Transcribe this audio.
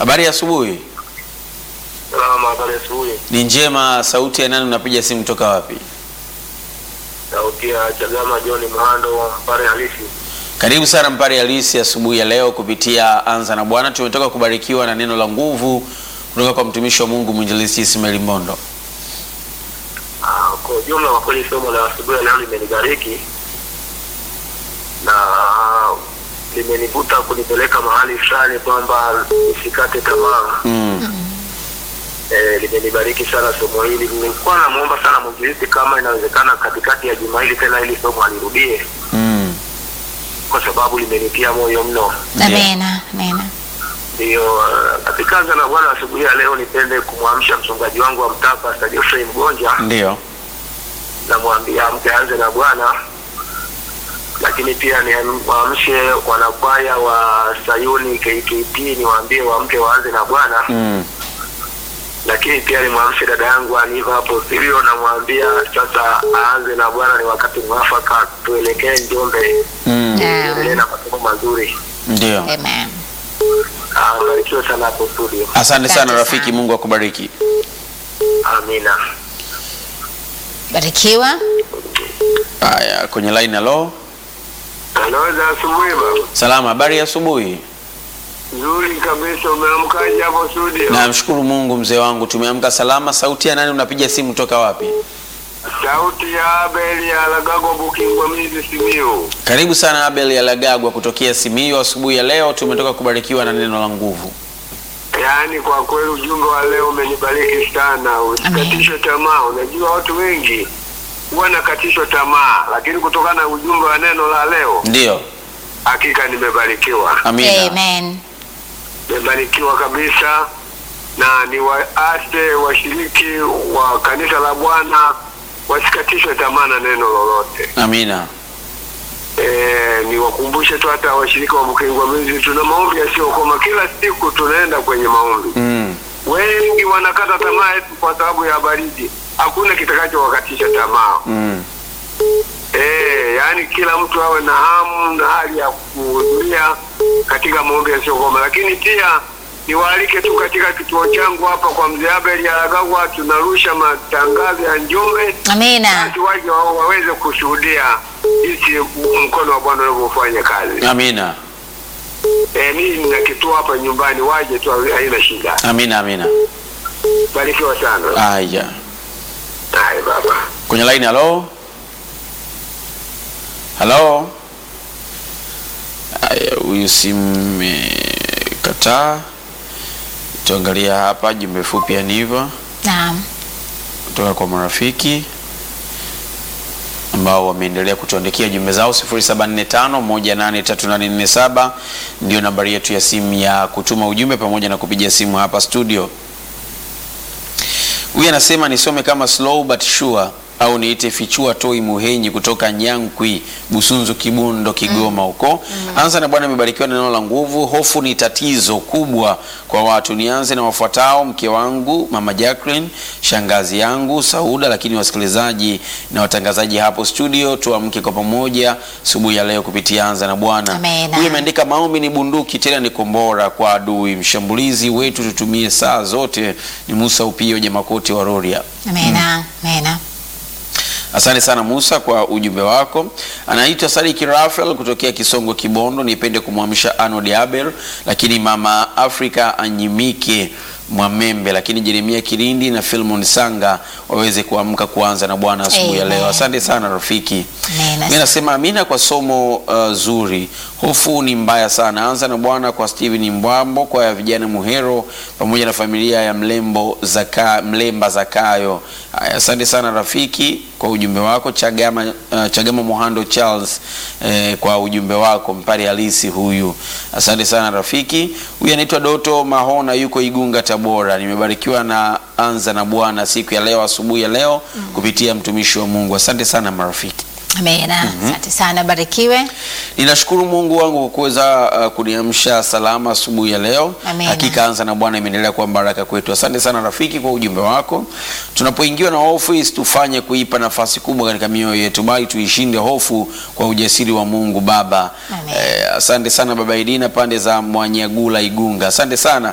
Habari ya asubuhi. Salama, habari asubuhi. Ni njema. Sauti ya nani? Unapiga simu toka wapi? Sauti ya Chagama John Mhando, Mpare halisi. Karibu sana Mpare Halisi asubuhi ya leo kupitia Anza na Bwana. Tumetoka kubarikiwa na neno la nguvu kutoka kwa mtumishi wa Mungu mwinjilisti Ismail Mbondo. Ah, Kwa ujumla, kwa kweli somo la asubuhi ya leo limenibariki na limenivuta kunipeleka mahali fulani kwamba nisikate tamaa. Mm. Eh, limenibariki sana somo hili. Nilikuwa namuomba sana mwinjilisti kama inawezekana katikati ya juma hili tena hili somo alirudie, Mm. kwa sababu limenitia moyo mno. Ndio. Amena, amena. Ndiyo, uh, katika Anza na Bwana asubuhi ya leo nipende kumwamsha mchungaji wangu wa mtaa Pastor Geoffrey Mgonja, Ndio. namwambia amke aanze na Bwana, lakini pia niwaamshe wanakwaya wa Sayuni KKT, niwaambie waamke waanze na Bwana, Mm. lakini pia nimwamshe dada yangu Aniva hapo studio, namwambia sasa aanze na Bwana, ni wakati mwafaka, tuelekee Njombe, Mm. tuendelee na masomo mazuri. Ndio. Amen. Ah, Barikiwe sana hapo studio, Asante sana Asante rafiki, sana. Mungu akubariki. amina. Barikiwa. Haya, kwenye line halo. Anaweza asubuhi baba. Salama, habari ya asubuhi. Nzuri kabisa, umeamkaje hapo studio? Namshukuru Mungu mzee wangu, tumeamka salama. Sauti ya nani? Unapiga simu toka wapi? Sauti ya Abel ya Lagago Bukingwa Mizi Simiyu. Karibu sana Abel ya Lagagwa kutokea Simiyu. Asubuhi ya leo tumetoka kubarikiwa na neno la nguvu. Yaani kwa kweli ujumbe wa leo umenibariki sana, usikatishwe tamaa. Unajua watu wengi huwa nakatishwa tamaa, lakini kutokana na ujumbe wa neno la leo, Ndio, hakika nimebarikiwa, amina. Amen. nimebarikiwa kabisa, na ni waase washiriki wa kanisa la Bwana wasikatishwe tamaa na neno lolote. Amina. Eh, niwakumbushe tu hata washirika wa Bukingwa Mizi, tuna maombi yasiyokoma. Kila siku tunaenda kwenye maombi. Mm. Wengi wanakata tamaa eti kwa sababu ya baridi. Hakuna kitakachowakatisha tamaa. Mm. Eh, yaani kila mtu awe na hamu na hali ya kuhudhuria katika maombi yasiyokoma, lakini pia niwaalike tu katika kituo changu hapa kwa mzee Abel Yaragagwa, tunarusha matangazo ya Njombe Amina. basi waje wa- waweze kushuhudia jinsi mkono wa Bwana unavyofanya kazi. Amina. Eh, mimi nina kituo hapa nyumbani, waje tu, haina shida. Amina. Amina. Barikiwa sana. Haya, Hai baba. kwenye line halo. Halo. Haya, huyu simu imekataa. Tuangalia hapa jumbe fupi ya Niva Naam. kutoka kwa marafiki ambao wameendelea kutuandikia jumbe zao 0745183847 ndio nambari yetu ya simu ya kutuma ujumbe pamoja na kupiga simu hapa studio. Huyu anasema nisome kama slow but sure au niite fichua toi muhenyi kutoka Nyankwi Busunzu Kibundo Kigoma huko. Anza na Bwana amebarikiwa na neno la nguvu. Hofu ni tatizo kubwa kwa watu. Nianze na wafuatao: mke wangu mama Jacqueline, shangazi yangu Sauda, lakini wasikilizaji na watangazaji hapo studio, tuamke kwa pamoja asubuhi ya leo kupitia Anza na Bwana. Amena. Huyu ameandika maombi ni bunduki tena ni kombora kwa adui mshambulizi wetu, tutumie saa zote. Ni Musa Upio Jamakoti wa Roria. Amena. Amena. Asante sana Musa kwa ujumbe wako. Anaitwa Sadiki Rafael kutokea Kisongo Kibondo. Nipende kumwamsha Arnold Abel, lakini mama Afrika Anyimike Mwamembe, lakini Jeremia Kirindi na Filmon Sanga waweze kuamka kuanza na Bwana asubuhi ya Amen. leo. Asante sana rafiki. Amena. Mimi nasema amina kwa somo uh, zuri. Hofu ni mbaya sana. Anza na Bwana kwa Steven Mbwambo, kwa ya vijana Muhero pamoja na familia ya Mlembo Zaka, Mlemba Zakayo. Haya, asante sana rafiki kwa ujumbe wako. Chagama, uh, Chagama Muhando Charles eh, kwa ujumbe wako mpari halisi huyu. Asante sana rafiki. Huyu anaitwa Doto Mahona yuko Igunga Tabora. Nimebarikiwa na anza na Bwana siku ya leo asubuhi ya leo kupitia mtumishi wa Mungu. Asante sana marafiki. Amena. Asante sana. Barikiwe. Ninashukuru Mungu wangu kwa kuweza uh, kuniamsha salama asubuhi ya leo. Amina. Hakika anza na Bwana imeendelea kuwa baraka kwetu. Asante sana rafiki kwa ujumbe wako. Tunapoingiwa na hofu isitufanye kuipa nafasi kubwa katika mioyo yetu, bali tuishinde hofu kwa ujasiri wa Mungu Baba. Amen. Eh, asante sana Baba Idina pande za Mwanyagula Igunga. Asante sana